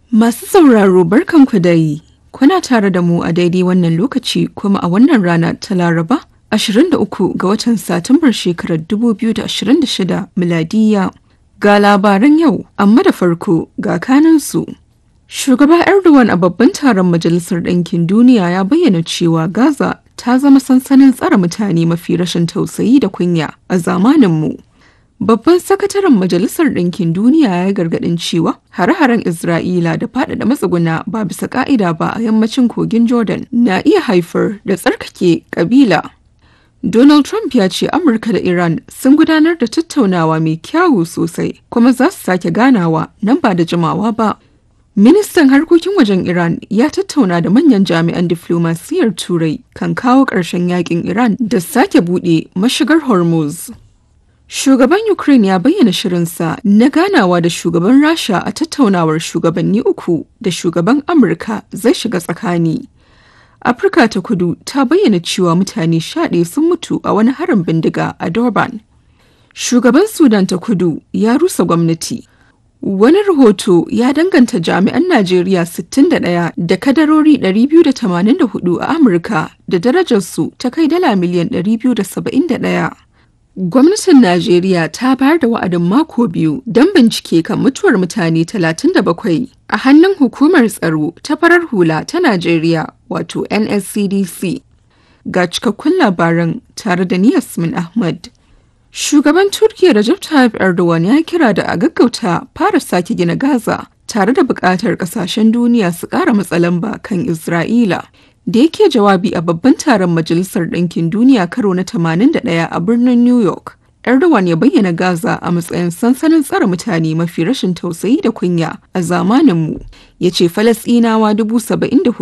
Masu sauraro barkanku da yi, kuna tare da mu a daidai wannan lokaci kuma a wannan rana ta Laraba 23 ga watan Satumbar shekarar 2026 miladiya. Ga labaran yau, amma da farko ga kanansu. Shugaba Erdogan a babban taron Majalisar Ɗinkin Duniya ya bayyana cewa Gaza ta zama sansanin tsare mutane mafi rashin tausayi da kunya a zamaninmu. Babban sakataren Majalisar Ɗinkin Duniya ya yi gargaɗin cewa hare-haren Isra'ila da faɗaɗa matsuguna ba bisa ƙa'ida ba a yammacin kogin Jordan na iya haifar da tsarkake ƙabila. Donald Trump ya ce Amurka da Iran sun gudanar da tattaunawa mai kyawu sosai kuma za su sake ganawa nan ba da jimawa ba. Ministan harkokin wajen Iran ya tattauna da manyan jami'an diflomasiyyar Turai kan kawo ƙarshen yakin Iran da sake buɗe mashigar Hormuz. Shugaban Ukraine ya bayyana shirinsa na ganawa da shugaban Rasha a tattaunawar shugabanni uku da shugaban Amurka zai shiga tsakani. Afirka ta kudu ta bayyana cewa mutane ɗaya sun mutu a wani harin bindiga a Durban. Shugaban Sudan ta kudu ya rusa gwamnati. Wani rahoto ya danganta jami'an Najeriya 61 da kadarori 284 a Amurka da darajarsu ta kai dala miliyan 271. Gwamnatin Najeriya ta bayar da wa'adin mako biyu don bincike kan mutuwar mutane 37 a hannun hukumar tsaro ta farar hula ta Najeriya wato NSCDC. Ga cikakkun labaran tare da ni Yasmin Ahmad. Shugaban Turkiyya Recep Tayyip Erdogan ya kira da a gaggauta fara sake gina Gaza tare da buƙatar ƙasashen duniya su ƙara matsalamba kan Isra'ila. Da yake jawabi a babban taron Majalisar Ɗinkin Duniya karo na 81 a birnin New York, Erdogan ya bayyana Gaza a matsayin sansanin tsare mutane mafi rashin tausayi da kunya a zamaninmu. Ya ce Falasɗinawa dubu saba'in da